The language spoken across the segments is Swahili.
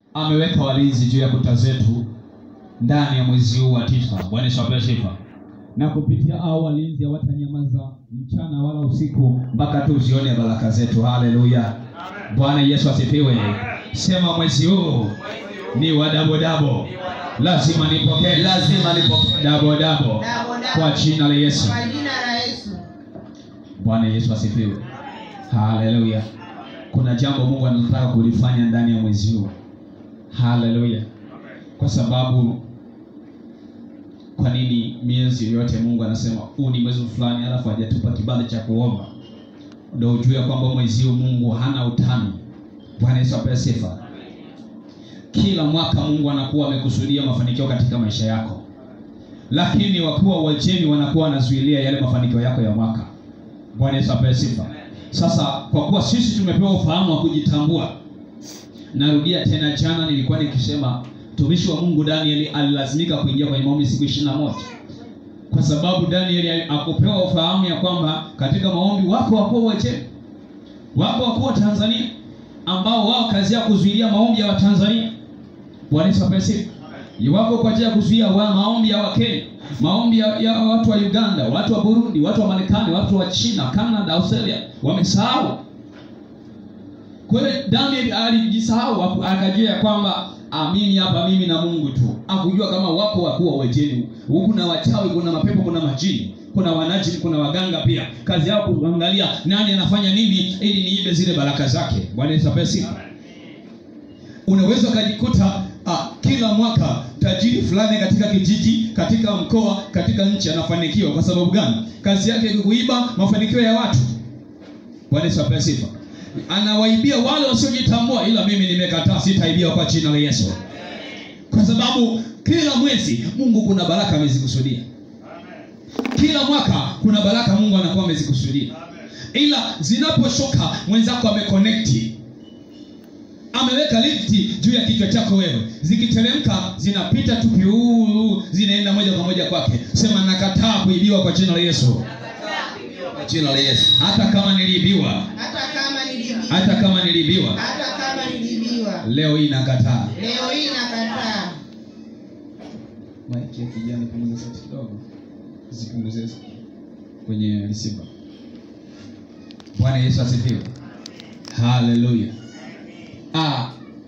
ameweka walinzi juu ya kuta zetu ndani ya mwezi huu wa tisa. Bwana Yesu apewe sifa. Na kupitia hao walinzi hawatanyamaza mchana wala usiku mpaka tu uzione baraka zetu. Haleluya! Bwana Yesu asifiwe. Sema mwezi huu ni wa dabo dabo, lazima nipokee, lazima nipokee dabo dabo Dabo, dabo. kwa jina la Yesu. Kwa jina la Yesu. Bwana Yesu asifiwe. Haleluya. Kuna jambo Mungu anataka kulifanya ndani ya mwezi huu. Haleluya. Kwa sababu kwa nini miezi yote Mungu anasema huu ni mwezi fulani alafu hajatupa kibali cha kuomba? Ndio ujue kwamba mwezi huu Mungu hana utani. Bwana Yesu apewe sifa. Kila mwaka Mungu anakuwa amekusudia mafanikio katika maisha yako, lakini wakuu wa Uajemi wanakuwa wanazuilia yale mafanikio yako ya mwaka. Bwana Yesu apewe sifa. Sasa kwa kuwa sisi tumepewa ufahamu wa kujitambua, narudia tena, jana nilikuwa nikisema mtumishi wa Mungu Danieli alilazimika kuingia kwenye maombi siku ishirini na moja kwa sababu Danieli akupewa ufahamu ya kwamba katika maombi wako wakuu wa Uajemi, wako wakuu wa Tanzania ambao wao kazi yao kuzuilia maombi ya Watanzania. Bwana Yesu apewe sifa. Wako kwa ajili ya kuzuia wa maombi ya Wakenya, maombi ya, ya watu wa Uganda, watu wa Burundi, watu wa Marekani, watu wa China, Canada, Australia wamesahau. Kwa hiyo Daniel alijisahau aku- akajua ya kwamba ah, mimi hapa mimi na Mungu tu. Akujua kama wako wakuu wa Uajemi. Huku kuna wachawi, kuna mapepo, kuna majini, kuna wanajini, kuna waganga pia. Kazi yao kuangalia nani anafanya nini ili niibe zile baraka zake. Bwana Yesu apewe sifa unaweza ukajikuta ah, kila mwaka tajiri fulani katika kijiji, katika mkoa, katika nchi anafanikiwa. Kwa sababu gani? Kazi yake ni kuiba mafanikio ya watu. Bwana Yesu apewe sifa. Anawaibia wale wasiojitambua, ila mimi nimekataa, sitaibia kwa jina la Yesu, kwa sababu kila mwezi Mungu kuna baraka amezikusudia. Kila mwaka kuna baraka Mungu anakuwa amezikusudia, ila zinaposhuka mwenzako ameconnect ameweka lifti juu ya kichwa chako wewe, zikiteremka zinapita tu piuu, zinaenda moja kwa moja kwake. Sema nakataa kuibiwa kwa jina la Yesu, kwa jina la Yesu. Hata kama niliibiwa, Hata kama nilibiwa. hata kama niliibiwa, Hata kama nilibiwa. leo hii nakataa. Leo hii nakataa. Maiki ya kijani, punguza sauti kidogo, zipunguze kwenye receiver. Bwana Yesu asifiwe, haleluya. Ah,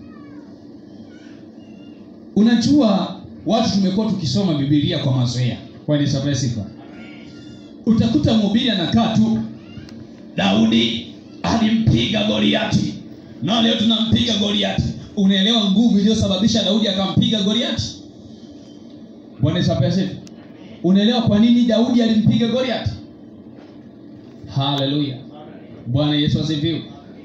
unajua watu tumekuwa tukisoma Biblia kwa mazoea. Bwana Yesu apewe sifa. Utakuta mhubiri anakaa tu, Daudi alimpiga Goliati na leo tunampiga Goliati. Unaelewa nguvu iliyosababisha Daudi akampiga Goliati? Bwana Yesu apewe sifa. Unaelewa kwa nini Daudi alimpiga Goliati? Haleluya. Bwana Yesu asifiwe.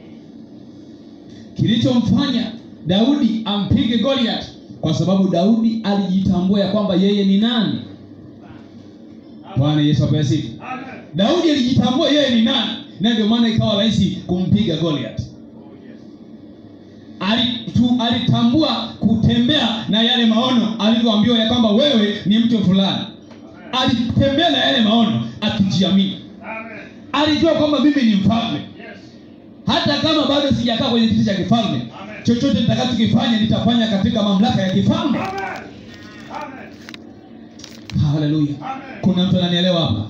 Kilichomfanya Daudi ampige Goliath kwa sababu Daudi alijitambua ya kwamba yeye ni nani. Bwana Yesu apewe sifa. Daudi alijitambua yeye ni nani, na ndio maana ikawa rahisi kumpiga Goliath. Alitu, alitambua kutembea na yale maono alivyoambiwa ya kwamba wewe ni mtu fulani. Alitembea na yale maono akijiamini, alijua kwamba mimi ni mfalme hata kama bado sijakaa kwenye kiti cha kifalme, chochote nitakachokifanya nitafanya katika mamlaka ya kifalme. Haleluya! Kuna mtu ananielewa hapa?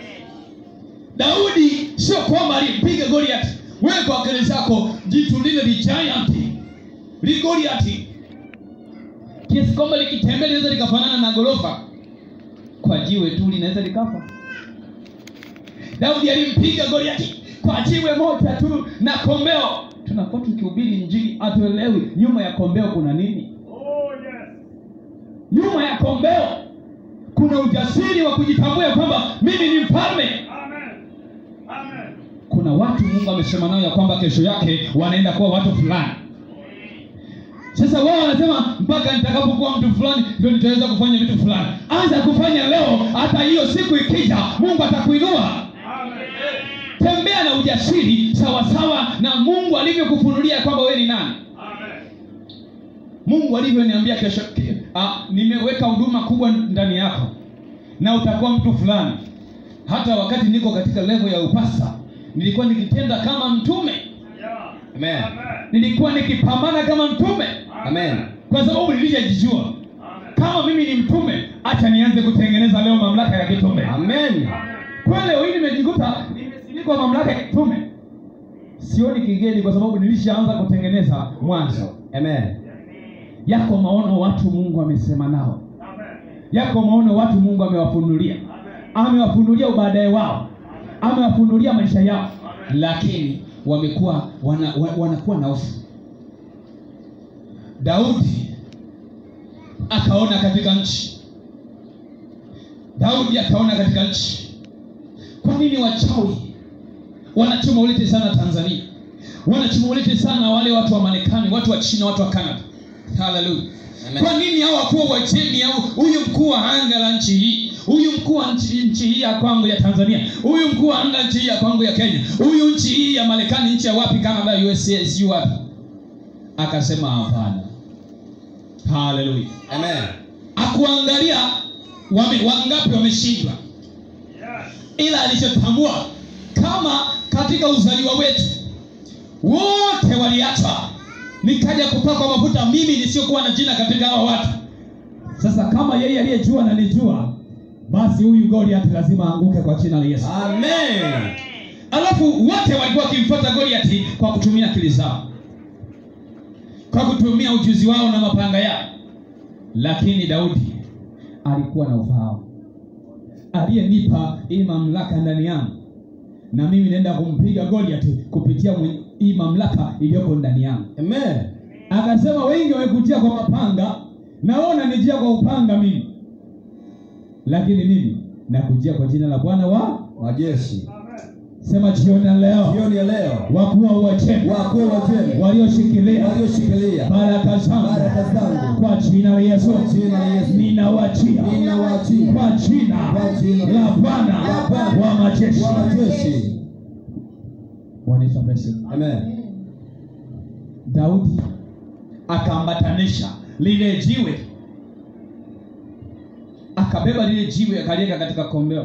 Daudi sio kwamba alimpiga Goliath. Wewe kwa akili zako jitu lile ni giant, li Goliath kiasi kwamba likitembea linaweza likafanana na gorofa, kwa jiwe tu linaweza likafa. Daudi alimpiga Goliathi kwa jiwe moja tu na kombeo. Tunakuwa tukihubiri Injili hatuelewi nyuma ya kombeo kuna nini. Nyuma ya kombeo kuna ujasiri wa kujitambua ya kwamba mimi ni mfalme. Kuna watu Mungu amesema nao ya kwamba kesho yake wanaenda kuwa watu fulani. Sasa wao wanasema mpaka nitakapokuwa mtu fulani ndio nitaweza kufanya vitu fulani. Anza kufanya leo, hata hiyo siku ikija, Mungu atakuinua. Tembea na ujasiri sawasawa na Mungu alivyokufunulia kwamba wewe ni nani. Mungu alivyoniambia kesho, ke- ah, nimeweka huduma kubwa ndani yako na utakuwa mtu fulani. Hata wakati niko katika level ya upasa, nilikuwa nikitenda kama mtume. Amen. Nilikuwa nikipambana kama mtume. Amen. kwa sababu nilishajijua kama mimi ni mtume acha nianze kutengeneza leo mamlaka ya kitume Amen. kwa leo hii nimejikuta nimesimikwa mamlaka ya kitume sioni kigeni kwa sababu nilishaanza kutengeneza mwanzo Amen. yako maono watu mungu amesema nao yako maono watu mungu amewafunulia amewafunulia ubaadaye wao amewafunulia maisha yao lakini wamekuwa wana, wa- wanakuwa na hofu daudi akaona katika nchi daudi akaona katika nchi kwa nini wachawi wanachuma ulete sana tanzania wanachuma ulete sana wale watu wa marekani watu wa china watu wa canada haleluya Amen. kwa nini hao wakuu wa jeni au huyu mkuu wa anga la nchi hii huyu mkuu wa nchi, nchi hii ya kwangu ya tanzania huyu mkuu wa anga nchi hii ya kwangu ya kenya huyu nchi hii ya marekani nchi ya wapi canada usa siu wapi akasema hapana haleluya Amen. akuangalia wame, wangapi wameshindwa ila alichotambua kama katika uzaliwa wetu wote waliachwa nikaja kupakwa mafuta mimi nisiyokuwa na jina katika hawa watu sasa kama yeye aliyejua na nijua basi huyu goliati lazima aanguke kwa jina la yesu Amen. alafu wote walikuwa wakimfuata goliati kwa kutumia akili zao kwa kutumia ujuzi wao na mapanga yao lakini daudi alikuwa na ufahamu aliyenipa hii mamlaka ndani yangu na mimi naenda kumpiga goliati kupitia mwen- hii mamlaka iliyoko ndani yangu Amen. akasema wengi wamekujia kwa mapanga na wewe unanijia kwa upanga mimi lakini mimi nakujia kwa jina la bwana wa Majeshi. sema jioni ya leo Jioni ya leo wakuu wa Uajemi wakuu wajeni walioshikilia walioshikilia baraka zangu baraka zangu kwa jina la Yesu Kwa jina la Yesu. ninawachia ninawaachia kwa jina Kwa jina la Bwana la Bwana wa majeshi. wa majeshi. Bwana Yesu asifiwe. Amen. Daudi akaambatanisha lile jiwe, akabeba lile jiwe akaliweka katika kombeo.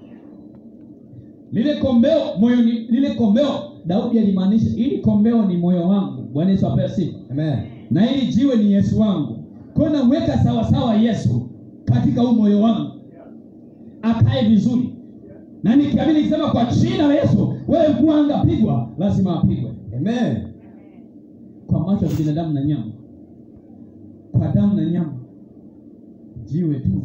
Lile kombeo moyoni, lile kombeo Daudi alimaanisha ili kombeo ni moyo wangu. Bwana Yesu apewe sifa. Amen. na hili jiwe ni Yesu wangu. Kwa hiyo namweka sawasawa Yesu katika huu moyo wangu, akae vizuri, na nikiamini nikisema kwa jina la Yesu, wewe mkuu wa anga pigwa, lazima apigwe Amen. kwa macho ya binadamu na nyama, kwa damu na nyama, jiwe tu.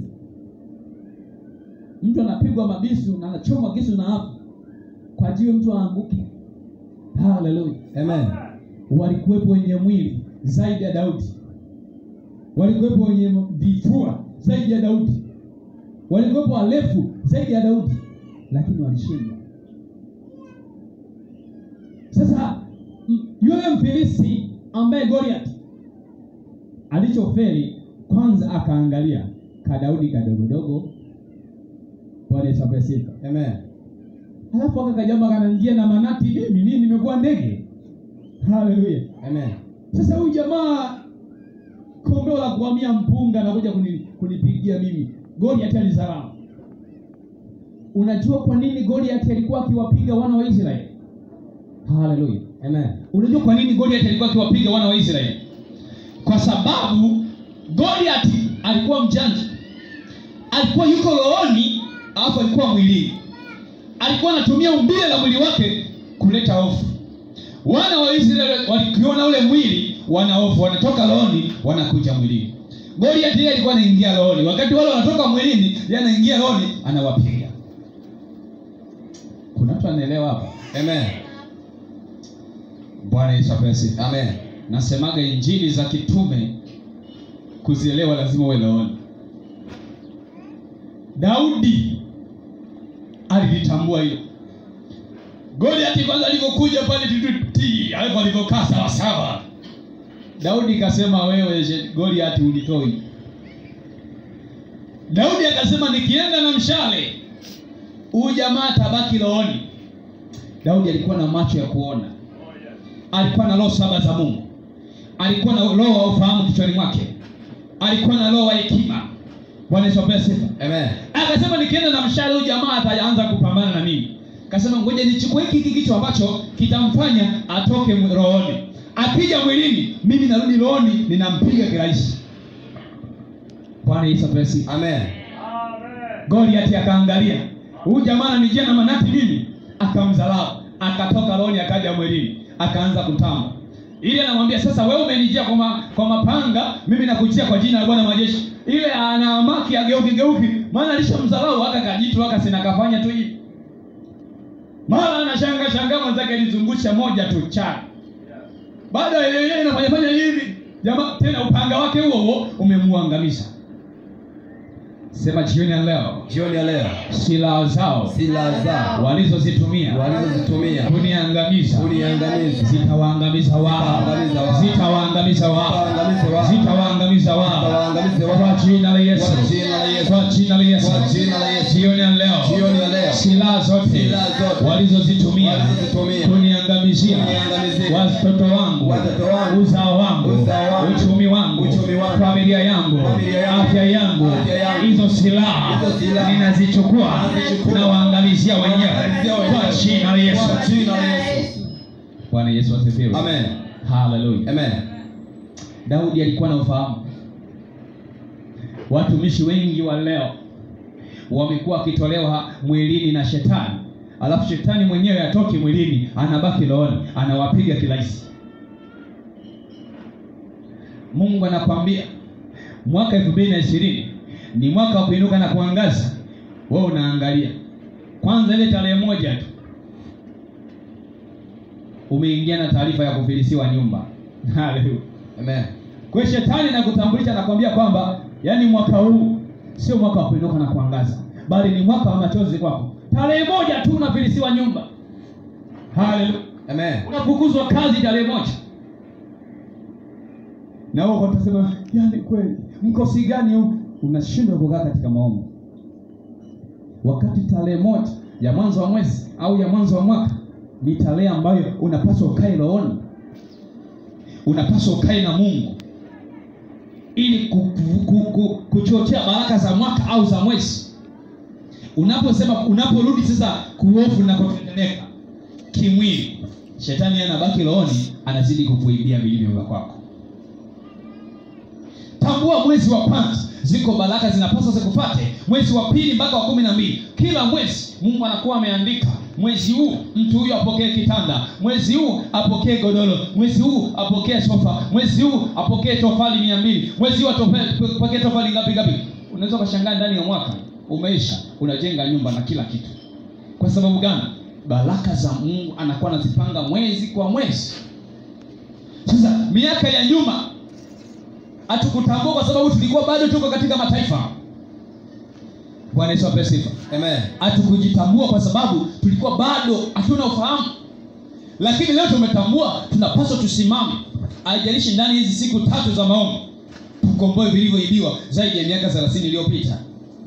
Mtu anapigwa mabisu na anachomwa kisu na hapo kwa jiwe, mtu aanguke. Haleluya! Amen. walikuwepo wenye mwili zaidi ya Daudi, walikuwepo wenye vifua zaidi ya Daudi, walikuwepo warefu zaidi ya Daudi, lakini walishindwa. Sasa m- yule Mfilisti ambaye Goliath alichofeli kwanza, akaangalia ka Daudi kadogodogo. Bwana Yesu apewe sifa. Amen. Halafu akakajamba kanangia na manati, mimi mimi nimekuwa ndege. Haleluya. Amen. Sasa huyu jamaa kombeo la kuhamia mpunga anakuja kuni, kunipigia mimi. Goliath alizarau. Unajua kwa nini Goliath alikuwa akiwapiga wana wa Israeli? Haleluya. Amen. Unajua kwa nini Goliath alikuwa akiwapiga wana wa Israeli? Kwa sababu Goliath alikuwa mjanja, alikuwa yuko rohoni, alafu alikuwa mwilini. Alikuwa anatumia umbile la mwili wake kuleta hofu. Wana wa Israeli walikiona ule mwili, wana hofu, wanatoka rohoni, wanakuja mwilini. Goliath yeye alikuwa anaingia rohoni, wakati wale wanatoka mwilini, yeye anaingia rohoni, anawapiga. Kuna mtu anaelewa hapa? Amen. Bwana Yesu apewe sifa. Amen. nasemaga injili za kitume kuzielewa lazima uwe rohoni daudi alilitambua hilo goliati kwanza alivyokuja pale tituti alafu alivyokaa sawasawa daudi kasema wewe je- goliati unitoi daudi akasema nikienda na mshale huyu jamaa tabaki rohoni daudi alikuwa na macho ya kuona alikuwa na roho saba za mungu alikuwa na roho wa ufahamu kichwani mwake alikuwa na roho wa hekima bwana yesu apewe sifa Amen. akasema nikienda na mshale huyu jamaa ataanza kupambana na mimi akasema ngoja nichukue hiki hiki kichwa ambacho kitamfanya atoke mw- rohoni akija mwilini mimi narudi rohoni ninampiga kirahisi bwana yesu apewe sifa Amen. goliati akaangalia huyu jamaa ananijia na manati mimi akamdharau akatoka rohoni akaja mwilini akaanza kutamba ili anamwambia sasa wewe umenijia kwa, ma, kwa mapanga mimi nakujia kwa jina la bwana wa majeshi ile anaamaki ageuki geuki maana alishamdharau aka kajitu aka sina kafanya tu hivi mara anashanga shanga mwenzake alizungusha moja tu cha baada ya yeye inafanya fanya hivi jamaa tena upanga wake huo huo umemuangamiza sema jioni ya leo Jioni ya leo silaha zao silaha zao walizozitumia walizozitumia kuniangamiza kuniangamiza zitawaangamiza wao Zitawaangamiza wao. zitawaangamiza wao Zitawaangamiza zitawaangamiza wao. Zitawaangamiza wao wao. kwa jina la Yesu Kwa jina la Yesu. kwa jina la Yesu Kwa jina la Yesu. jioni ya leo Jioni ya leo silaha zote Silaha zote. walizozitumia Walizozitumia. kuniangamizia Kuniangamiza. watoto wangu Watoto wangu. uzao wangu Uzao wangu. uchumi wangu Uchumi wangu. familia yangu Familia yangu. afya yangu Afya yangu. hizo silaha Hizo silaha. ninazichukua Nazichukua. na waangalizia wenyewe Waangalizia wenyewe. kwa jina la Yesu Kwa jina la Yesu. Bwana Yesu asifiwe Amen. haleluya Amen. Daudi alikuwa na ufahamu. Watumishi wengi wa leo wamekuwa wakitolewa mwilini na shetani, alafu shetani mwenyewe atoki mwilini, anabaki rohoni, anawapiga kirahisi. Mungu anakwambia mwaka elfu mbili na ishirini ni mwaka wa kuinuka na kuangaza. Wewe unaangalia kwanza ile tarehe moja tu umeingia na taarifa ya kufilisiwa nyumba. Haleluya. Amen. Kwa hiyo shetani na kutambulisha nakwambia kwamba yani mwaka huu sio mwaka wa kuinuka na kuangaza, bali ni mwaka wa machozi kwako. Tarehe moja tu unafilisiwa nyumba. Haleluya. Amen. Unafukuzwa kazi tarehe moja. Na wewe utasema yani kweli mkosi gani huu? Unashindwa kukaa katika maombi. Wakati tarehe moja ya mwanzo wa mwezi au ya mwanzo wa mwaka ni tarehe ambayo unapaswa ukae rohoni unapaswa ukae na Mungu ili ku, ku, ku, ku, kuchochea baraka za mwaka au za mwezi. Unaposema unaporudi sasa kuofu na kutetemeka kimwili, shetani anabaki rohoni, anazidi kukuibia vilivyo vya kwako. Tambua mwezi wa kwanza ziko baraka zinapaswa zikupate, mwezi wa pili mpaka wa kumi na mbili. Kila mwezi Mungu anakuwa ameandika mwezi huu mtu huyu apokee kitanda, mwezi huu apokee godoro, mwezi huu apokee sofa, mwezi huu apokee tofali mia mbili, mwezi huu atope- apokee tofali ngapi ngapi. Unaweza ukashangaa ndani ya mwaka umeisha, unajenga nyumba na kila kitu. Kwa sababu gani? Baraka za Mungu anakuwa anazipanga mwezi kwa mwezi. Sasa miaka ya nyuma hatukutambua kwa sababu tulikuwa bado tuko katika mataifa. Bwana Yesu apewe sifa Amen. hatukujitambua kwa sababu tulikuwa bado hatuna ufahamu lakini leo tumetambua tunapaswa tusimame haijalishi ndani hizi siku tatu za maombi tukomboe vilivyoibiwa zaidi ya miaka thelathini iliyopita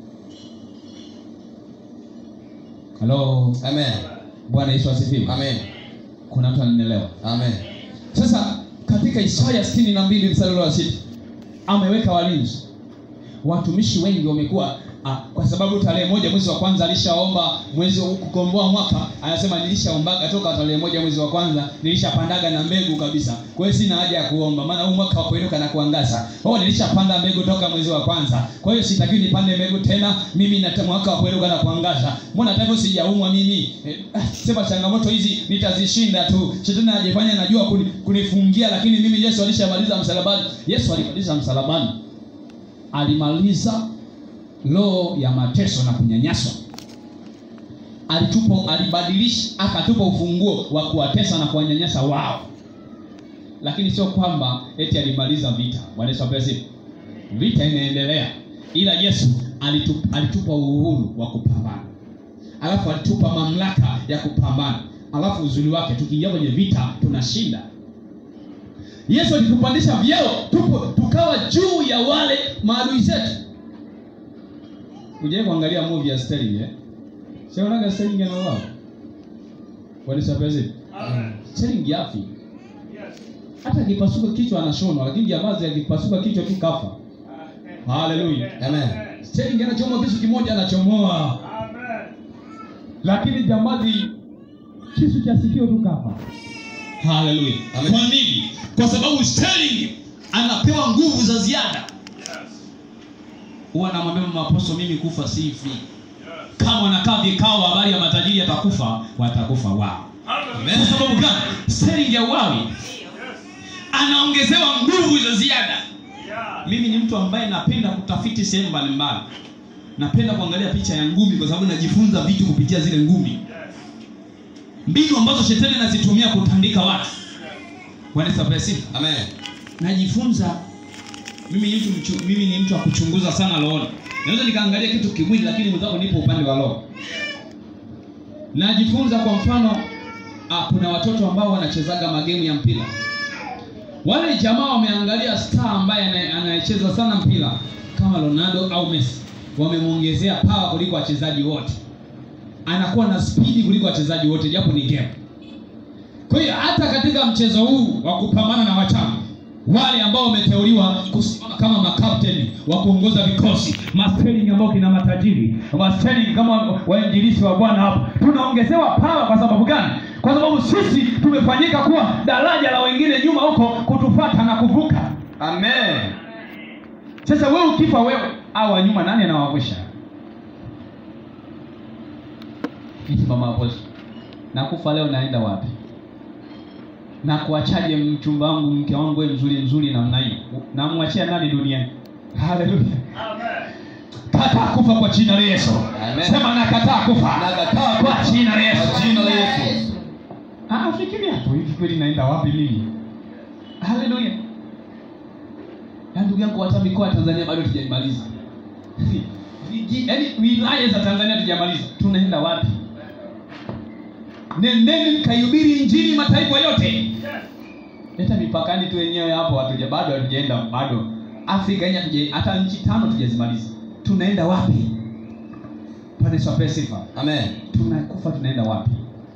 halo Amen. bwana yesu asifiwe Amen. kuna mtu ananielewa Amen. sasa katika isaya sitini na mbili mstari ule wa sita ameweka walinzi watumishi wengi wamekuwa ah, kwa sababu tarehe moja mwezi wa kwanza alishaomba mwezi wa kukomboa mwaka anasema nilishaombaga toka tarehe moja mwezi wa kwanza nilishapandaga na mbegu kabisa kwa hiyo sina haja ya kuomba maana huu mwaka wa kuinuka na kuangaza oh nilishapanda mbegu toka mwezi wa kwanza kwa hiyo sitakiwi nipande mbegu tena mimi na mwaka wa kuinuka na kuangaza mbona hata hivyo sijaumwa mimi eh, ah, sema changamoto hizi nitazishinda tu shetani anajifanya najua kuni, kunifungia lakini mimi yesu alishamaliza msalabani yesu alimaliza msalabani alimaliza roho ya mateso na kunyanyaswa alitupa alibadilisha akatupa ufunguo wa kuwatesa na kuwanyanyasa wao lakini sio kwamba eti alimaliza vita bwana yesu apewe sifa vita inaendelea ila yesu alitupa, alitupa uhuru wa kupambana alafu alitupa mamlaka ya kupambana alafu uzuri wake tukiingia kwenye vita tunashinda yesu alitupandisha vyeo tupo tukawa juu ya wale maadui zetu ujawai kuangalia movie ya Sterling eh? Sionaga Sterling anauawa. Walisapezi. Sterling yafi. Hata akipasuka kichwa anashonwa, lakini jamazi akipasuka kichwa tu kafa. Haleluya. Amen. Sterling anachoma kisu kimoja anachomoa. Lakini jamazi kisu cha sikio tu kafa. haleluya Amen. kwa nini kwa sababu sterling anapewa nguvu za ziada huwa namwambia mama aposto mimi kufa sifi kama wanakaa vikao habari ya matajiri atakufa watakufa wao kwa sababu gani sterling ya uwawi anaongezewa nguvu za ziada mimi ni mtu ambaye napenda kutafiti sehemu mbalimbali napenda kuangalia picha ya ngumi kwa sababu najifunza vitu kupitia zile ngumi mbinu ambazo shetani anazitumia kutandika watu wanesapesi Amen. najifunza mimi ni mtu mchu, mimi ni mtu wa kuchunguza sana rohoni naweza nikaangalia kitu kimwili lakini mwenzako nipo upande wa roho najifunza kwa mfano ah, kuna watoto ambao wanachezaga magemu ya mpira wale jamaa wameangalia star ambaye ana- anayecheza sana mpira kama ronaldo au messi wamemwongezea pawa kuliko wachezaji wote anakuwa na spidi kuliko wachezaji wote japo ni game kwa hiyo hata katika mchezo huu wa kupambana na wachawi wale ambao wameteuliwa kusimama kama makapteni wa kuongoza vikosi masteling ambao kina matajiri masteling kama wainjilisi wa bwana hapa tunaongezewa pawa kwa sababu gani kwa sababu sisi tumefanyika kuwa daraja la wengine nyuma huko kutufata na kuvuka Amen. sasa wewe ukifa wewe au wa nyuma nani anawavusha iti mama aposto nakufa leo naenda wapi na kuachaje mchumba wangu mke wangu wewe mzuri mzuri namna hii namwachia nani duniani haleluya kataa kufa kwa jina la yesu Amen. sema nakataa kufa Nakataa kwa jina la yesu Kwa jina la Yesu. Ah, fikiria hapo hivi kweli naenda wapi mimi haleluya ya ndugu yangu hata mikoa ya tanzania bado tujaimaliza yaani wilaya za tanzania tujamaliza tunaenda wapi nendeni mkaihubiri injili mataifa yote hata mipakani tu wenyewe hapo hatuja bado hatujaenda bado afrika yenye hatuja hata nchi tano tujazimaliza tunaenda wapi pande swape sifa Amen. tunakufa tunaenda wapi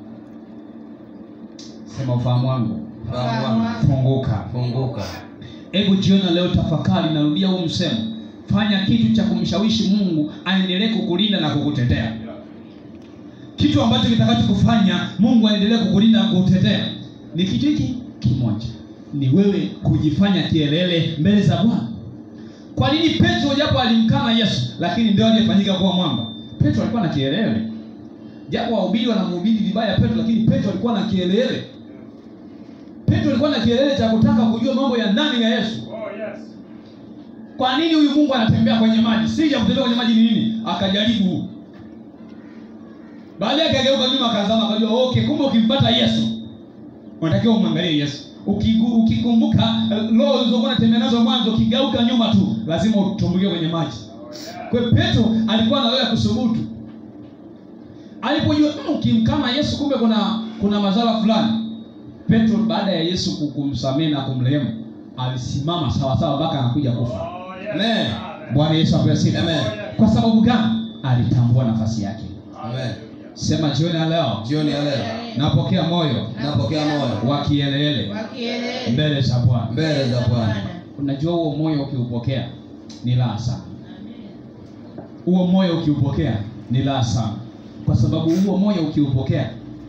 sema ufahamu wangu Fahamu wangu. funguka Funguka. hebu jiona leo tafakari narudia huu msemo fanya kitu cha kumshawishi mungu aendelee kukulinda na kukutetea kitu ambacho kitakachokufanya mungu aendelee kukulinda na kukutetea ni kitu hiki kimoja ni wewe kujifanya kielele mbele za bwana kwa nini petro japo alimkana yesu lakini ndio aliyefanyika kuwa mwamba petro alikuwa na kielele japo wahubiri wanamhubiri vibaya petro lakini petro alikuwa na kielele petro alikuwa na kielele cha kutaka kujua mambo ya ndani ya yesu kwa nini huyu mungu anatembea kwenye maji sija kutembea kwenye maji ni nini akajaribu baadaye akageuka nyuma akazama akajua okay kumbe ukimpata yesu unatakiwa umwangalie yesu Ukigu- ukikumbuka eh, roho ulizokuwa unatembea nazo mwanzo ukigeuka nyuma tu lazima utumbukie kwenye maji kwa hiyo petro alikuwa na roho ya kusubutu alipojua "Mm, ukimkama yesu kumbe kuna kuna madhara fulani petro baada ya yesu ku- kumsamehe na kumrehemu alisimama sawasawa mpaka anakuja kufa Amen. bwana yesu apewe sifa Amen. kwa sababu gani alitambua nafasi yake Amen. sema jioni ya leo Jioni ya leo napokea moyo napokea moyo wa kielele wakielele mbele za bwana mbele za Bwana. unajua huo moyo ukiupokea ni raha sana huo moyo ukiupokea ni raha sana kwa sababu huo moyo ukiupokea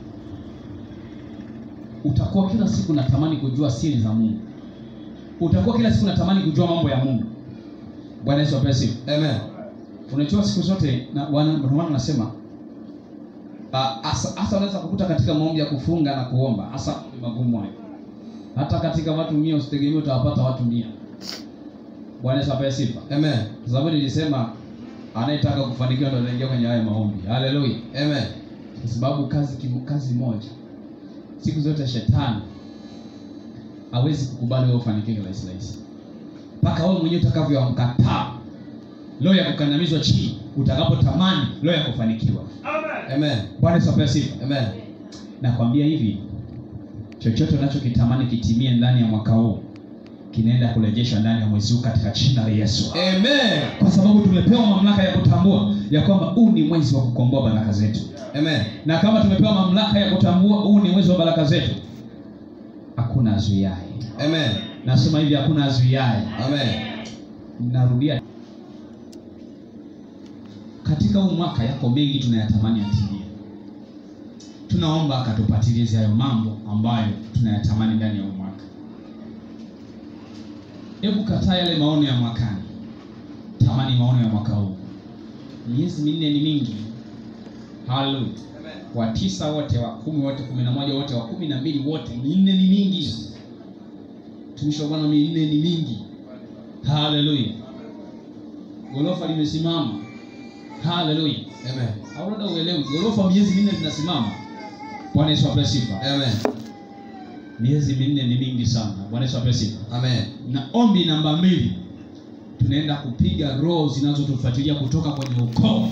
utakuwa kila siku natamani kujua siri za mungu utakuwa kila siku natamani kujua mambo ya mungu bwana yesu apewe sifa Amen. unajua siku zote na wana ndio maana nasema ah, hasa hasa unaweza kukuta katika maombi ya kufunga na kuomba hasa maombi magumu hayo hata katika watu mia usitegemee utawapata watu mia bwana yesu apewe sifa Amen. kwa sababu nilisema anayetaka kufanikiwa ndo anaingia kwenye haya maombi haleluya Amen. kwa sababu kazi kim- kazi moja siku zote shetani hawezi kukubali wewe ufanikiwe rahisi rahisi mpaka wewe mwenyewe utakavyomkataa roho ya kukandamizwa chini utakapotamani roho ya kufanikiwa Amen. bwana yesu apewe sifa Amen. nakwambia hivi chochote unachokitamani kitimie ndani ya mwaka huu kinaenda kurejeshwa ndani ya mwezi huu katika jina la yesu Amen. kwa sababu tumepewa mamlaka ya kutambua ya kwamba huu ni mwezi wa kukomboa baraka zetu Amen. na kama tumepewa mamlaka ya kutambua huu ni mwezi wa baraka zetu hakuna azuiaye Amen. nasema hivi hakuna azuiaye Amen. narudia katika huu mwaka yako mengi tunayatamani yatimie tunaomba akatupatilize hayo mambo ambayo tunayatamani ndani ya huu mwaka hebu kataa yale maono ya mwakani tamani maono ya mwaka huu miezi minne ni mingi haleluya wa tisa wote wa kumi wote kumi na moja wote wa kumi na mbili wote minne ni mingi tumishi wa bwana minne ni mingi haleluya gorofa limesimama haleluya Amen. au labda uelewi gorofa miezi minne linasimama bwana yesu ape sifa Amen. miezi minne ni mingi sana bwana yesu ape sifa Amen. na ombi namba mbili tunaenda kupiga roho zinazotufuatilia kutoka kwenye ukoo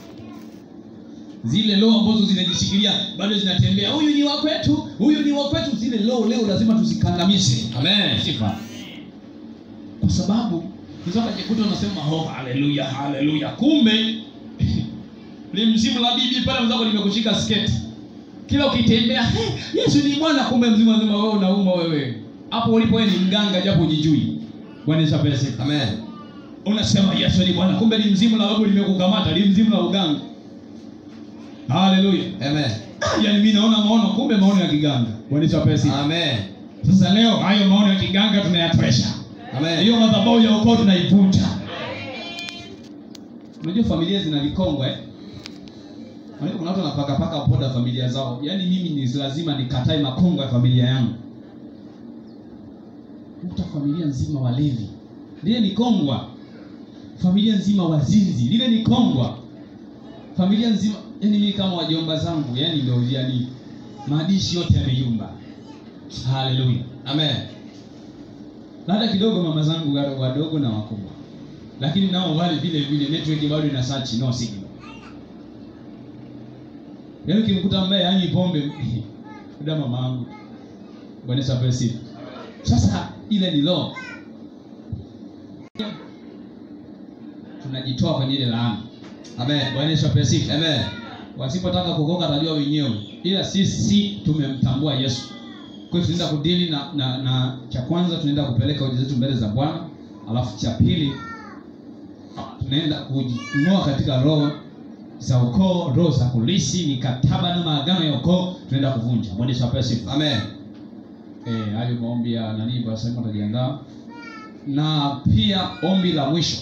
zile roho ambazo zinajishikilia bado zinatembea huyu ni wa kwetu huyu ni wa kwetu zile roho leo lazima tuzikandamize Amen. sifa kwa sababu unaweza kujikuta unasema oh haleluya haleluya kumbe ni mzimu la bibi pale mwenzako limekushika sketi kila ukitembea hey, yesu ni bwana kumbe mzima mzima wewe unauma wewe hapo ulipo wewe ni mganga japo ujijui bwana yesu apewe sifa Amen. unasema yesu ni bwana kumbe ni mzimu la babu limekukamata ni mzimu la uganga haleluya Amen. yaani mimi naona maono kumbe maono ya kiganga bwana yesu apewe sifa Amen. sasa leo hayo maono ya kiganga tunayatresha Amen. hiyo madhabahu ya ukoo tunaivunja unajua familia zina vikongwa eh? Unajua kuna watu wanapakapaka poda familia zao yaani mimi ni lazima nikatae makongo ya familia yangu kuta familia nzima walevi lile ni kongwa familia nzima wazinzi lile ni kongwa familia nzima yani mimi kama wajomba zangu yani ndio yani maadishi yote yameyumba haleluya Amen. na hata kidogo mama zangu wa- wadogo na wakubwa lakini nao wale vile vile network bado ina search no signal yaani ukimkuta ambaye hanywi pombe da mama yangu bwana Yesu apewe sifa sasa ile ni law tunajitoa kwenye ile laana Amen. bwana Yesu apewe sifa Amen. wasipotaka kukoka atajua wenyewe ila sisi tumemtambua yesu kwa hiyo tunaenda kudili na, na, na cha kwanza tunaenda kupeleka hoja zetu mbele za bwana alafu cha pili tunaenda kujing'oa katika roho za ukoo roho za kulisi mikataba na maagano ya ukoo tunaenda kuvunja bwana yesu apewe sifa Amen. Eh, hayo maombi ya nani basi tajiandaa na pia ombi la mwisho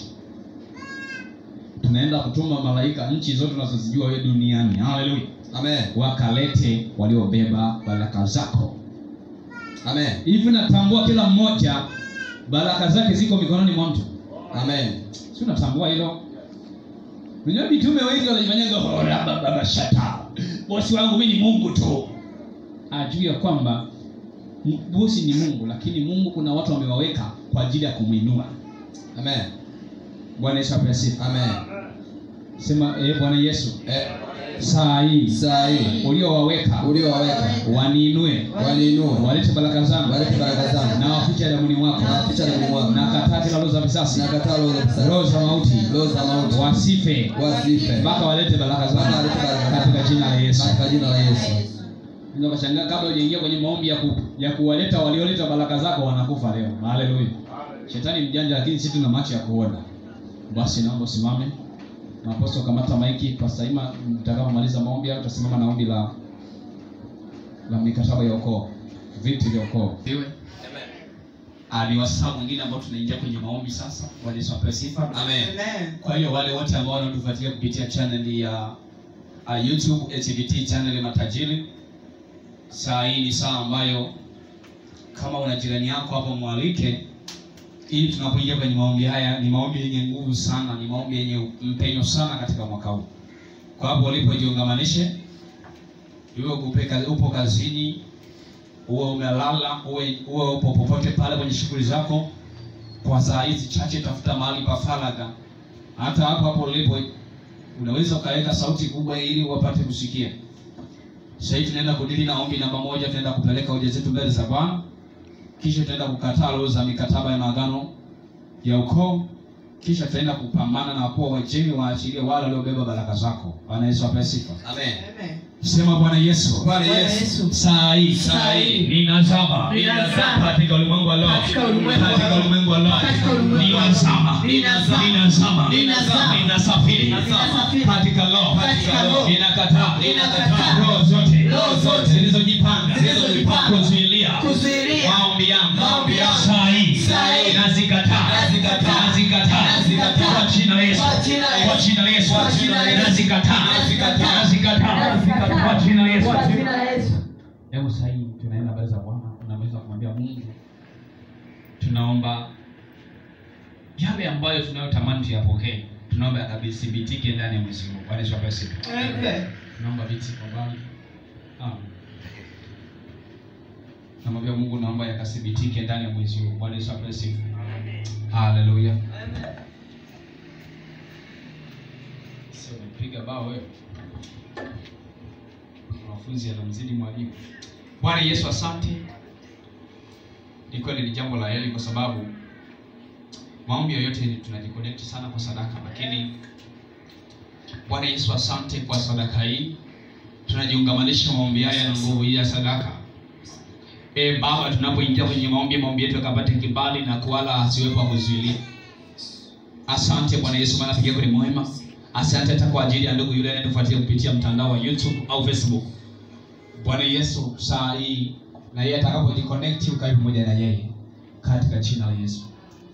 tunaenda kutuma malaika nchi zote unazozijua wewe duniani haleluya Amen. wakalete waliobeba baraka zako Amen. hivi natambua kila mmoja baraka zake ziko mikononi mwa mtu Amen. si unatambua hilo unajua mitume wengi wanajifanyaga "Ora, baba, baba, shata bosi wangu mi ni mungu tu ajui ya kwamba m- bosi ni mungu lakini mungu kuna watu wamewaweka kwa ajili ya kumwinua Amen. bwana yesu apewe sifa Amen. sema eh, bwana yesu Eh, saa hii saa hii uliowaweka uliowaweka waniinue waliinua walete baraka zangu walete baraka zangu na waficha damuni mwako na picha na mwako na kataa kila roho za visasi na katalo za kusali roho za mauti roho za mauti wasife wasife mpaka walete baraka Mpaka zangu walete baraka zangu. katika jina la yesu katika jina la Yesu. Unaweza ukashangaa kabla hujaingia kwenye maombi ya, ku, ya kuwaleta walioleta baraka zako wanakufa leo haleluya shetani mjanja lakini sisi tuna macho ya kuona basi naomba usimame naposto kamata maiki pasaima mtakapomaliza maombi hayo utasimama na ombi la la mikataba ya ukoo viti vya ukoo iwe ni wasaa mwingine ambao tunaingia kwenye maombi sasa walisopewa sifa Amen. Amen. kwa hiyo wale wote ambao wanatufuatilia kupitia channel ya uh, youtube HVT channel ya matajiri saa hii ni saa ambayo kama una jirani yako hapo mwalike ili tunapoingia kwenye maombi haya ni maombi yenye nguvu sana ni maombi yenye mpenyo sana katika mwaka huu kwa hapo ulipo jiungamanishe iwe upe kazi- upo kazini uwe umelala uwe, uwe upo popote pale kwenye shughuli zako kwa saa hizi chache tafuta mahali pa faragha hata hapo hapo ulipo unaweza ukaweka sauti kubwa ili wapate kusikia sasa hivi tunaenda kudili na ombi namba moja tunaenda kupeleka hoja zetu mbele za bwana kisha tutaenda kukataa roho za mikataba ya maagano ya ukoo kisha tutaenda kupambana na wakuu wa wajini waachilie wale waliobeba baraka zako bwana yesu apewe sifa Amen. Amen. sema bwana yesu Bwana Bwana Yesu. Yesu. saa hii Saa hii. ninazama Ninazama. katika ulimwengu wa roho Katika ulimwengu wa katika roho. ulimwengu wa roho Katika ulimwengu wa roho. ninazama Ninazama. ninazama Ninazama. ninasafiri Ninasafiri. katika roho Katika roho. ninakataa Ninakataa. roho zote Roho zote. zilizojipanga Zilizojipanga. kuzuilia Kuzuilia. maombi yangu Maombi yangu. saa hii Saa hii. nazikataa Nazikataa. nazikataa Nazikataa. kwa jina la Yesu Kwa jina la Yesu. kwa jina la Yesu Kwa jina la Yesu. nazikataa Nazikataa. nazikataa kwa jina la Yesu Kwa jina la Yesu. hebu sasa hivi tunaenda mbele za bwana tunaweza kumwambia mungu tunaomba yale ambayo tunayotamani tuyapokee tunaomba yakabithibitike ndani ya mwezi huu bwana yesu apewe sifa Amen. tunaomba viti kwa mbali Ah. namwambia mungu naomba yakathibitike ndani ya mwezi huu bwana yesu apewe sifa haleluya sio umepiga bao wewe wanafunzi anamzidi mwalimu bwana yesu asante ni kweli ni jambo la heri kwa sababu maombi yoyote ni tunajiconnect sana kwa sadaka lakini bwana yesu asante kwa sadaka hii tunajiungamanisha maombi haya na nguvu hii ya sadaka e baba tunapoingia kwenye maombi maombi yetu yakapate kibali na kuwala asiwepo wa kuzuilia asante bwana yesu maana peke yako ni mwema asante hata kwa ajili ya ndugu yule anayetufuatia kupitia mtandao wa youtube au facebook bwana yesu saa hii na yeye atakapojiconnect ukae pamoja na yeye katika jina la yesu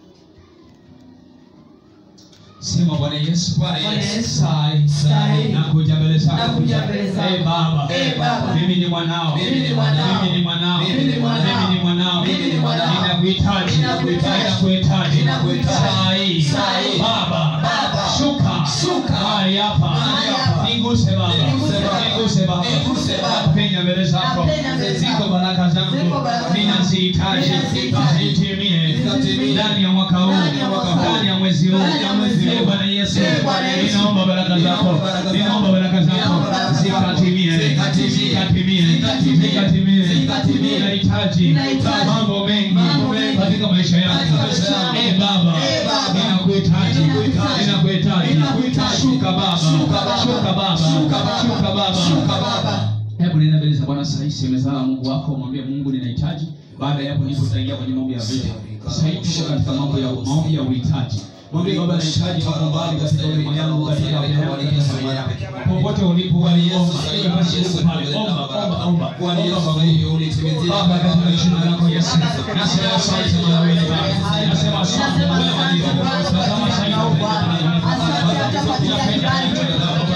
sema bwana yesu Bwana Yesu. saa hii Saa hii. nakuja mbele zako Nakuja mbele zako. Eh, baba Eh, Baba. mimi ni mwanao Mimi ni mwanao. mimi ni mwanao Mimi ni mwanao. mimi ni mwanao Mimi ni mwanao. ninakuhitaji Ninakuhitaji. ninakuhitaji Ninakuhitaji. saa hii Saa hii. baba Baba. shuka Shuka. mahali hapa Mahali hapa. niguse baba Niguse Baba. niguse baba Niguse Baba. napenya mbele zako Napenya mbele zako. ziko baraka zangu Ziko baraka zangu. ninazihitaji Ninazihitaji. zitimie Zitimie. ndani ya mwaka huu Ndani ya mwaka huu. ndani ya mwezi huu Ndani ya mwezi huu. Eh, bwana yesu Eh, Bwana Yesu. ninaomba baraka zako Ninaomba baraka zako. ninaomba baraka zako Ninaomba baraka zako. zikatimie Zikatimie. zikatimie Zikatimie. zikatimie Zikatimie. nahitaji Nahitaji. mambo mengi Mambo mengi. katika maisha yangu Katika maisha yangu. Eh, baba Eh, Baba. ninakuhitaji Ninakuhitaji. ninakuhitaji Ninakuhitaji. shuka baba Shuka Baba. shuka baba Shuka Baba. shuka baba Shuka Baba. hebu nenda mbele za bwana sahii semezana mungu wako mwambie mungu ninahitaji baada ya hapo ndipo tutaingia kwenye mambo ya vita sahii tuko katika mambo ya maombi ya uhitaji mwambie baba nahitaji mambo mbali katika ulimwengu yangu katika afya yangu katika maisha yangu popote ulipo Bwana Yesu, omba sasa hivi Iwe basi Yesu, Mungu pale omba omba omba Bwana Yesu, Omba sasa hivi unitimizia Baba katika jina lako Yesu nasema asante Bwana wewe Baba nasema asante Nasema Bwana asante wewe Bwana kwa Tazama ajili sasa ya hivi Bwana. Asante hata kwa ajili ya kibali chote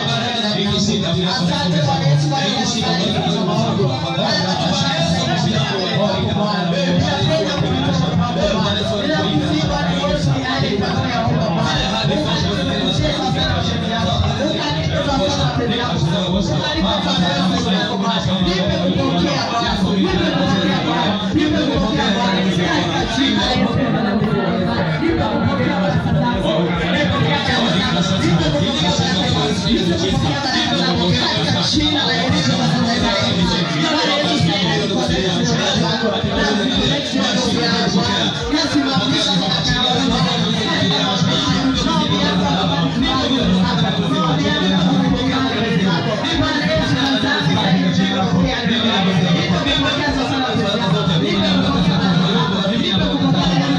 Asante Bwana Yesu kwa ajili ya kibali chote Thank you.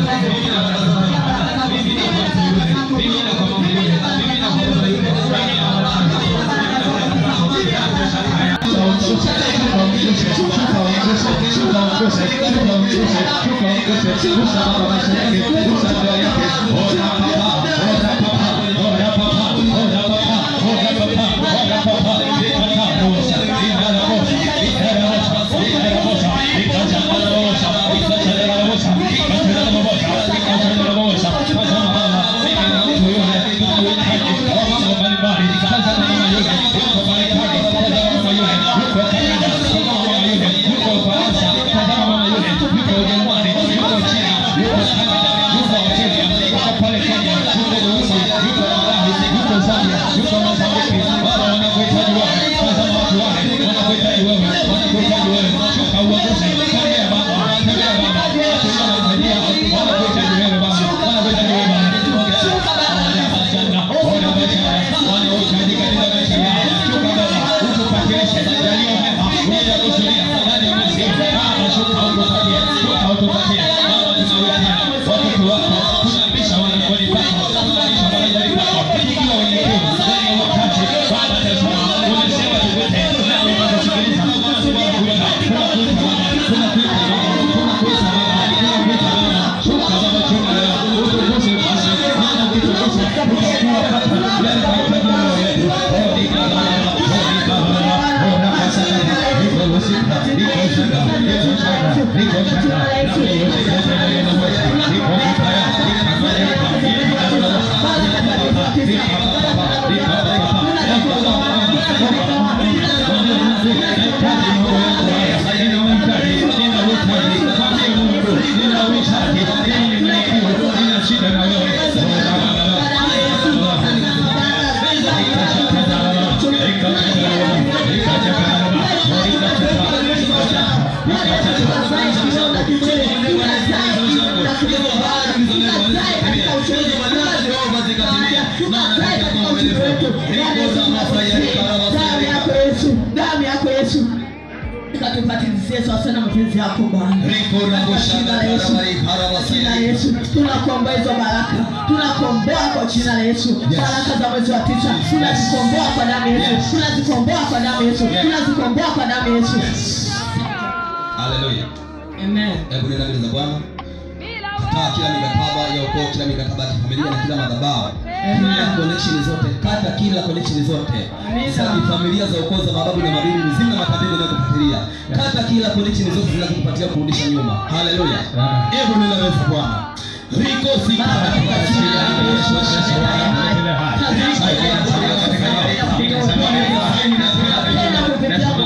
damu yako Yesu, damu yako Yesu ikatupatilizie sawasawa na mapenzi yako Bwana. Jina la Yesu, jina la Yesu, tunakuomba hizo baraka, tunakomboa kwa jina la Yesu, baraka za mwezi wa tisa, tunazikomboa kwa damu ya Yesu, tunazikomboa kwa damu ya Yesu, tunazikomboa kwa damu ya Yesu. Haleluya. Amen. Hebu nenda mbele za Bwana. Kataa kila mikataba ya ukoo, kila mikataba ya kifamilia na kila madhabahu. Kila connection zote, kata kila connection zote. Za kifamilia za ukoo za mababu na mabibi, mizimu na makabila inayokufuatilia. Kata kila connection zote zinazokupatia kurudisha nyuma. Haleluya. Hebu nenda mbele za Bwana. Riko sika katika jina la Yesu Kristo. Tena kupitia kwa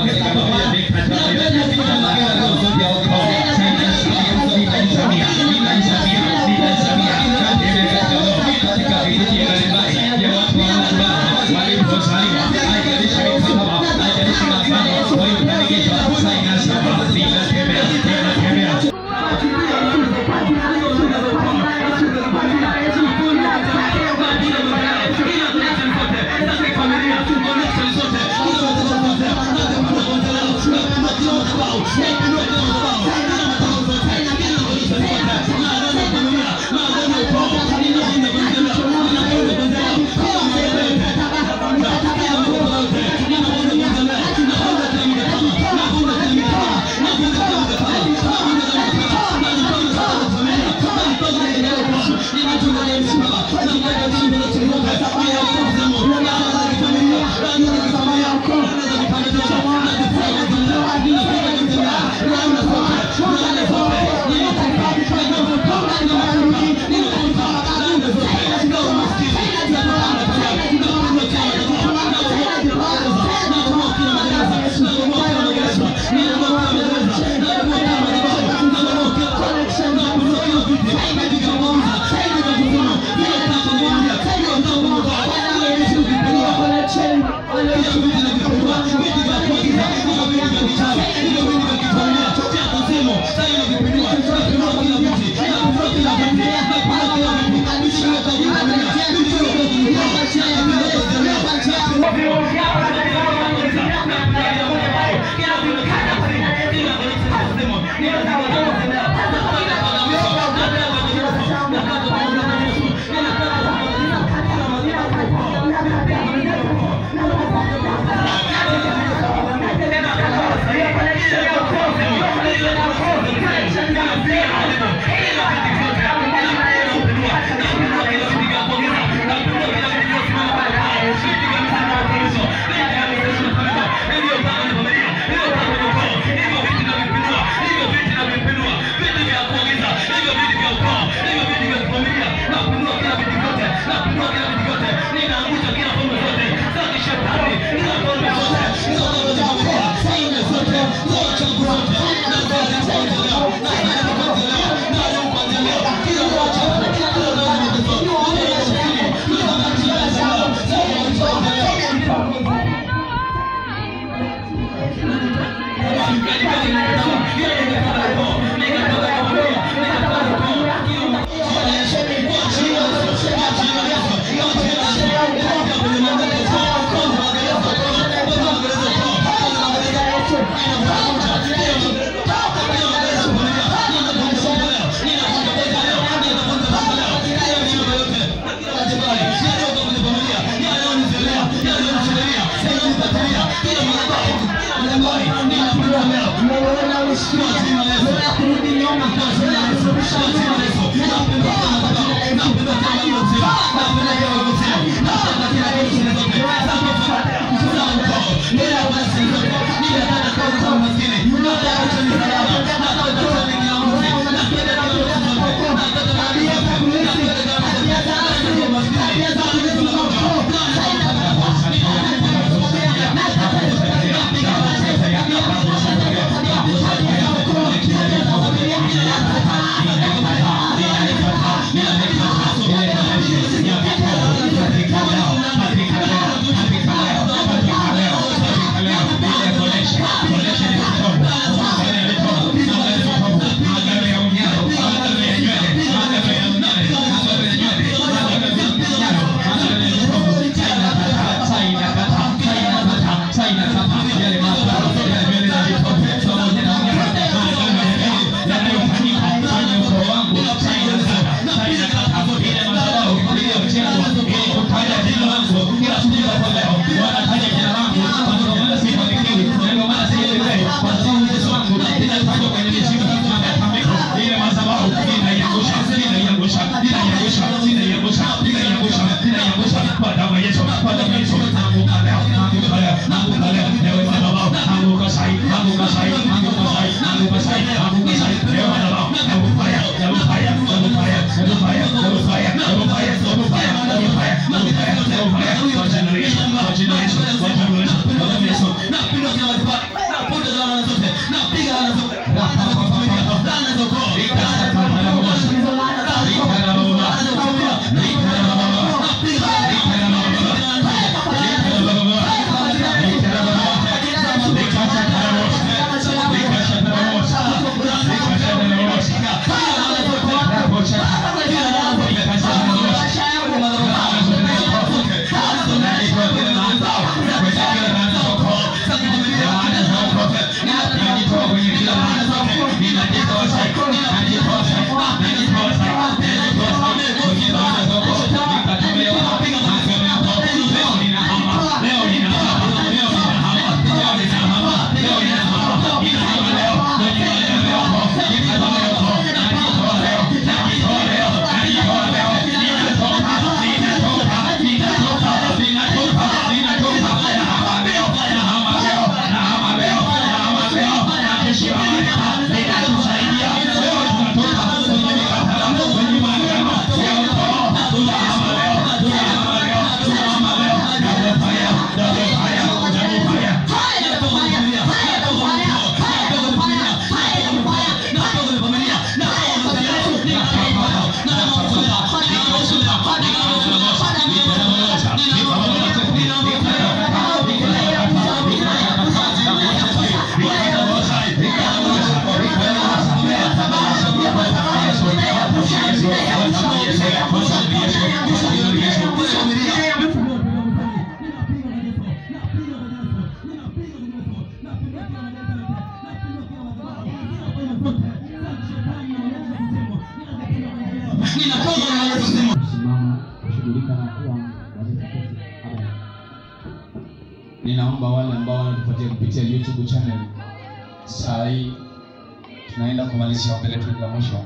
kushughulika na kuwa Bwana Yesu Kristo. Amen. Ninaomba wale ambao wanatufuatia kupitia YouTube channel, saa hii tunaenda kumalizia ombi letu la mwisho.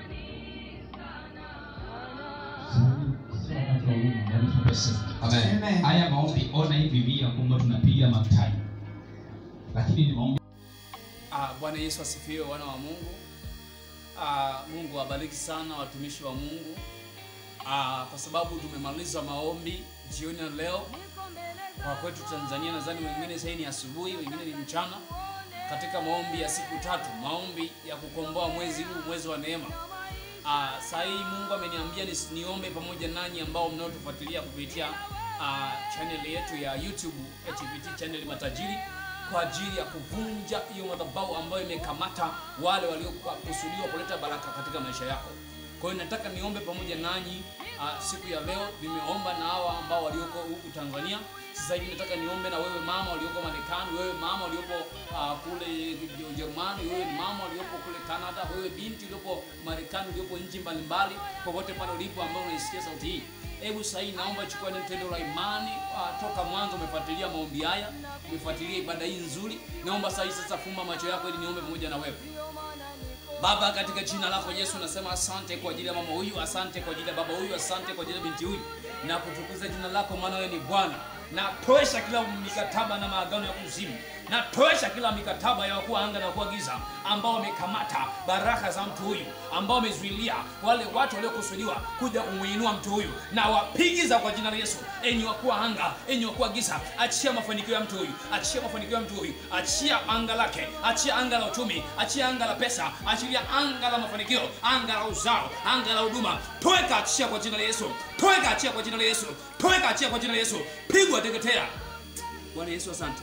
Amen. Haya maombi ona hivi via kwamba tunapiga matai, lakini ni maombi Ah, Bwana Yesu asifiwe, wana wa Mungu. Ah, Mungu awabariki sana watumishi wa Mungu. Ah, kwa sababu tumemaliza maombi jioni ya leo. Kwa kwetu Tanzania, nadhani wengine sasa ni asubuhi, wengine ni mchana, katika maombi ya siku tatu, maombi ya kukomboa mwezi huu, mwezi wa neema. Ah, saa hii Mungu ameniambia ni, niombe pamoja nanyi ambao mnaotufuatilia kupitia ah, channel yetu ya YouTube HVT channel Matajiri kwa ajili ya kuvunja hiyo madhabahu ambayo imekamata wale waliokusudiwa kuleta baraka katika maisha yako. Kwa hiyo nataka niombe pamoja nanyi uh, siku ya leo. Nimeomba na hawa ambao walioko huku Tanzania. Sasa hivi nataka niombe na wewe mama walioko Marekani, wewe mama waliopo uh, kule Ujerumani, wewe mama waliopo kule Canada, wewe binti uliopo Marekani, uliopo nchi mbalimbali, popote pale ulipo ambao unaisikia sauti hii. Hebu sasa hii naomba chukua neno tendo la imani uh, toka mwanzo umefuatilia maombi haya, umefuatilia ibada hii nzuri. Naomba sasa hii sasa fumba macho yako ili niombe pamoja na wewe. Baba, katika jina lako Yesu, nasema asante kwa ajili ya mama huyu, asante kwa ajili ya baba huyu, asante kwa ajili ya binti huyu, na kutukuza jina lako, maana wewe ni Bwana. Natoesha kila mikataba na maagano ya kuzimu, natoesha kila mikataba ya wakuu wa anga na wakuu wa giza ambao wamekamata baraka za mtu huyu, ambao wamezuilia wale watu waliokusudiwa kuja kumuinua mtu huyu, na wapigiza kwa jina la Yesu. Enyi wakuu wa anga, enyi wakuu wa giza, achia mafanikio ya mtu huyu, achia mafanikio ya mtu huyu, achia anga lake, achia anga la uchumi, achia anga la pesa, achilia anga la mafanikio, anga la uzao, anga la huduma. Toeka, achia kwa jina la Yesu, toeka, achia kwa jina la Yesu, toeka, achia kwa jina la Yesu, pigwa, teketea. Bwana Yesu, asante.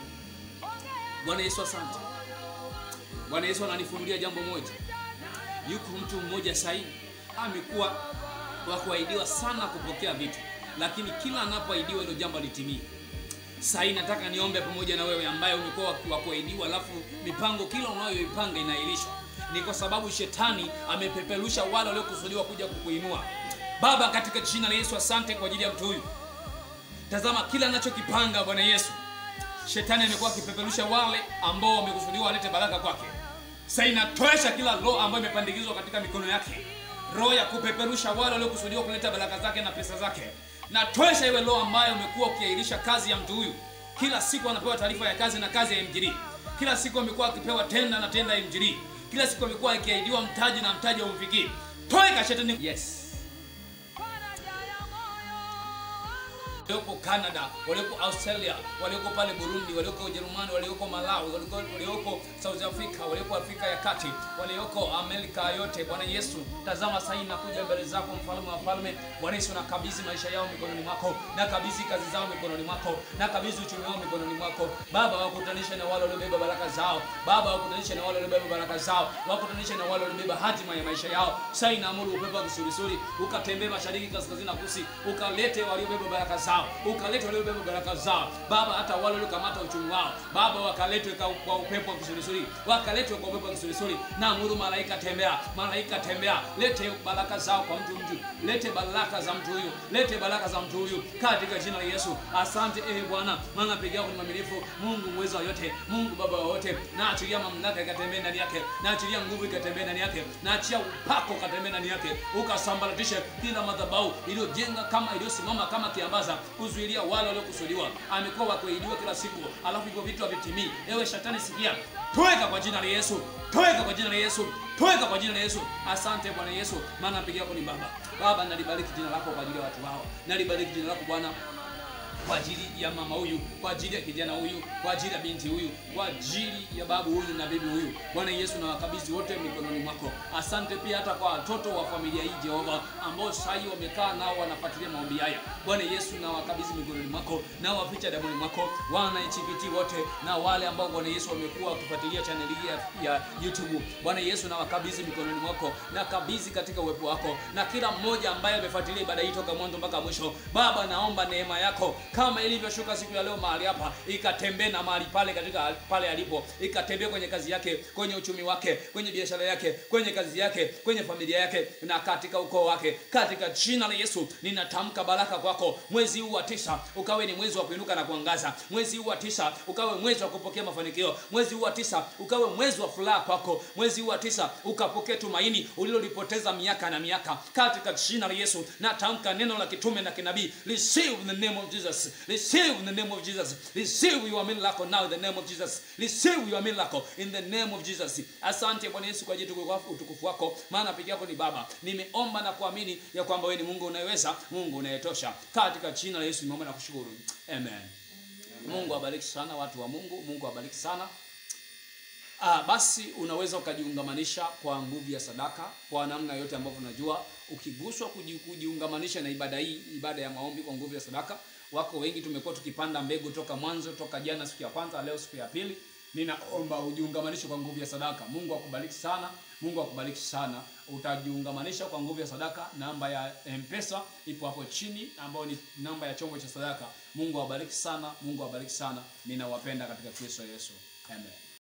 Bwana Yesu, asante. Bwana Yesu ananifunulia jambo moja. Yuko mtu mmoja sahihi amekuwa wa kuahidiwa sana kupokea vitu, lakini kila anapoahidiwa hilo jambo litimie. Sasa nataka niombe pamoja na wewe ambaye umekuwa wa kuahidiwa, alafu mipango kila unayoipanga inaahirishwa. Ni kwa sababu shetani amepeperusha wale waliokusudiwa kuja kukuinua. Baba, katika jina la Yesu, asante kwa ajili ya mtu huyu. Tazama kila anachokipanga Bwana Yesu, shetani amekuwa akipeperusha wale ambao wamekusudiwa walete baraka kwake. Sasa inatoesha kila roho ambayo imepandikizwa katika mikono yake, roho ya kupeperusha wale waliokusudiwa kuleta baraka zake na pesa zake. Natoesha iwe roho ambayo umekuwa ukiahirisha kazi ya mtu huyu. Kila siku anapewa taarifa ya kazi na kazi ya MJD. Kila siku amekuwa akipewa tenda na tenda ya MJD. Kila siku amekuwa akiahidiwa mtaji na mtaji haumfikii. Toeka shetani. Yes. walioko Canada, walioko Australia, walioko pale Burundi, walioko Ujerumani, walioko Malawi, walioko, walioko South Africa, walioko Afrika ya Kati, walioko Amerika yote. Bwana Yesu, tazama sasa nakuja mbele zako, mfalme wa falme. Bwana Yesu, nakabidhi maisha yao mikononi mwako, nakabidhi kazi zao mikononi mwako, nakabidhi uchumi wao mikononi mwako. Baba, wakutanishe na wale waliobeba baraka zao. Baba, wakutanishe na wale waliobeba baraka zao, wakutanishe na wale waliobeba hatima ya maisha yao. Sasa naamuru upepo wa kisulisuli ukatembee mashariki, kaskazini na kusini, ukalete waliobeba baraka zao, ukalete waliobeba baraka zao. Baba, hata wale waliokamata uchumi wao, Baba, wakaletwe kwa kwa upepo wa kisulisuli, wakaletwe kwa upepo wa kisulisuli. Naamuru malaika tembea, malaika tembea, lete baraka zao kwa mtu mtu, lete baraka za mtu huyu, lete baraka za mtu huyu katika jina la Yesu. Asante eh Bwana, maana peke yako ni mwaminifu, Mungu mweza wa yote, Mungu baba wa wote. Naachilia mamlaka ikatembee ndani yake, naachilia nguvu ikatembee ndani yake, naachia upako ukatembee ndani yake, ukasambaratishe kila madhabahu iliyojenga kama iliyosimama kama kiambaza kuzuilia wale waliokusudiwa. Amekuwa wakuahidiwa kila siku, alafu hivyo vitu havitimii. Ewe shetani, sikia, toweka kwa jina la Yesu, toweka kwa jina la Yesu, toweka kwa jina la Yesu. Asante Bwana Yesu, maana peke yako ni Baba. Baba, nalibariki jina lako kwa ajili ya watu wao, nalibariki jina lako Bwana kwa ajili ya mama huyu, kwa ajili ya kijana huyu, kwa ajili ya binti huyu, kwa ajili ya babu huyu na bibi huyu. Bwana Yesu, na wakabidhi wote mikononi mwako. Asante pia hata kwa watoto wa familia hii Jehova, ambao sasa hivi wamekaa nao wanafuatilia maombi haya. Bwana Yesu, na wakabidhi mikononi mwako, na waficha damuni mwako, wana HPT wote na wale ambao Bwana Yesu wamekuwa wakifuatilia channel hii ya, ya YouTube. Bwana Yesu, na wakabidhi mikononi mwako, na kabidhi katika uwepo wako, na kila mmoja ambaye amefuatilia ibada hii toka mwanzo mpaka mwisho. Baba, naomba neema yako kama ilivyoshuka siku ya leo mahali hapa ikatembee na mahali pale katika pale alipo ikatembee kwenye kazi yake kwenye uchumi wake kwenye biashara yake kwenye kazi yake kwenye familia yake na katika ukoo wake katika jina la yesu ninatamka baraka kwako mwezi huu wa tisa ukawe ni mwezi wa kuinuka na kuangaza mwezi huu wa tisa ukawe mwezi wa kupokea mafanikio mwezi huu wa tisa ukawe mwezi wa furaha kwako mwezi huu wa tisa ukapokea tumaini ulilolipoteza miaka na miaka katika jina la yesu natamka neno la kitume na kinabii receive in the name of jesus receive in the name of jesus receive your miracle now in the name of jesus receive your miracle in the name of jesus asante bwana yesu kwa ajili ya utukufu wako maana peke yako ni baba nimeomba na kuamini ya kwamba wewe ni mungu unayeweza mungu unayetosha katika jina la yesu nimeomba na kushukuru amen mungu awabariki sana watu wa mungu mungu awabariki sana Ah, basi unaweza ukajiungamanisha kwa nguvu ya sadaka kwa namna yote ambavyo unajua ukiguswa kuji, kujiungamanisha na ibada hii ibada ya maombi kwa nguvu ya sadaka wako wengi tumekuwa tukipanda mbegu toka mwanzo toka jana siku ya kwanza leo siku ya pili ninaomba ujiungamanishe kwa nguvu ya sadaka mungu akubariki sana mungu akubariki sana utajiungamanisha kwa nguvu ya sadaka namba ya mpesa ipo hapo chini ambayo ni namba ya chombo cha sadaka mungu awabariki sana mungu awabariki sana ninawapenda katika kristo yesu amen